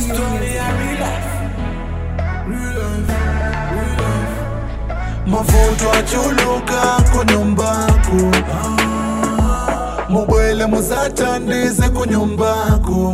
Story ya real life. Real life. Real life. mavuto achuluka kunyumbako mubwele musatandize kunyumbako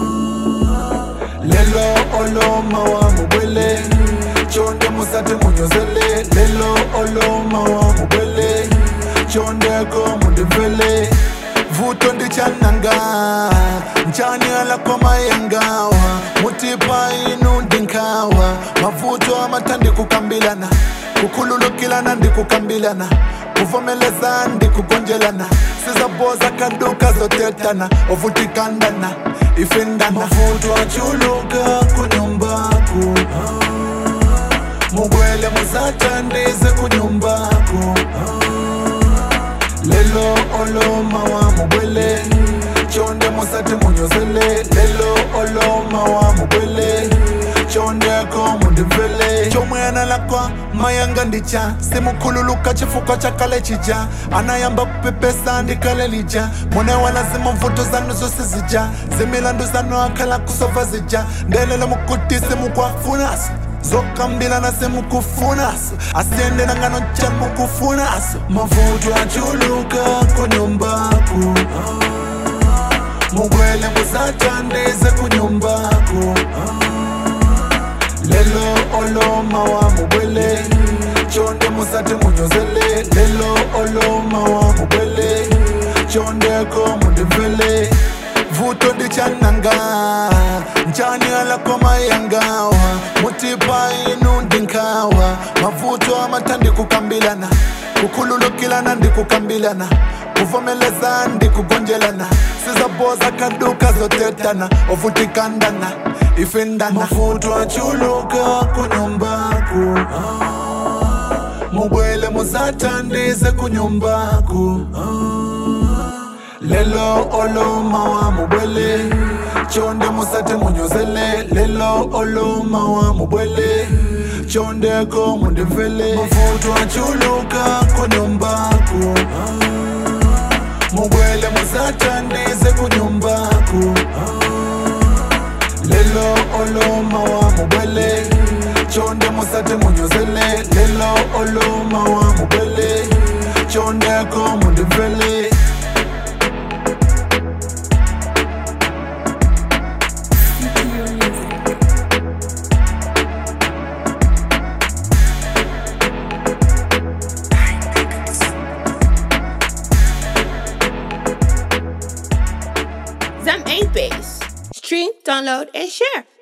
lelo oloma wa mubwele chonde musate munyozele lelo oloma wa mubwele chondeko mundivele vuto ndichananga mchani alakomayengawa mutipa inu ndinkawa mavuto amatandi kukambilana kukhululukilana ndikukambilana kuvomeleza ndikugonjelana sizaboza kaduka zotetana ovutikandana ifendana mavuto achuluka kunyumbako mugwele musatandize kunyumbako lelo oloma wa mubwele chonde musati munyozele lelo oloma wa mubwele chondeko mundivele chomwena lakwa mayanga ndicha simukhululuka chifuko chakale chija anayamba kupepesa ndikale lija mune wala zimuvuto zanu zose zija zimilandu zanu akhala kusova zija ndelele mukuti simukwafunaso zokambilana semukufunaso asiyendela ngano cha mukufunaso mavuto achuluka kunyumbako mugwele musatandize kunyumbako lelo oloma wa mubwele chonde musate munyozele lelo oloma wa mubwele chondeko mundivele vuto ndichananga mchani alakomayangawa mutipa inu ndinkawa mavuto amatandi kukambilana kukhululukilana ndikukambilana kuvomeleza ndikugonjelana sizaboza kaduka zotetana ovutikandana ifendana mavuto achuluka kunyumbako mubwele musatandize kunyumbako lelo oloma wa mubwele chonde musate munyozele lelo oloma wa mubwele chondeko mundivele mavuto achuluka kunyumbako mugwele musatandize kunyumbako lelo oloma wa mubwele chonde musate munyozele lelo oloma wa mubwele chondeko mundivele Zam ain't bass. Stream, download, and share.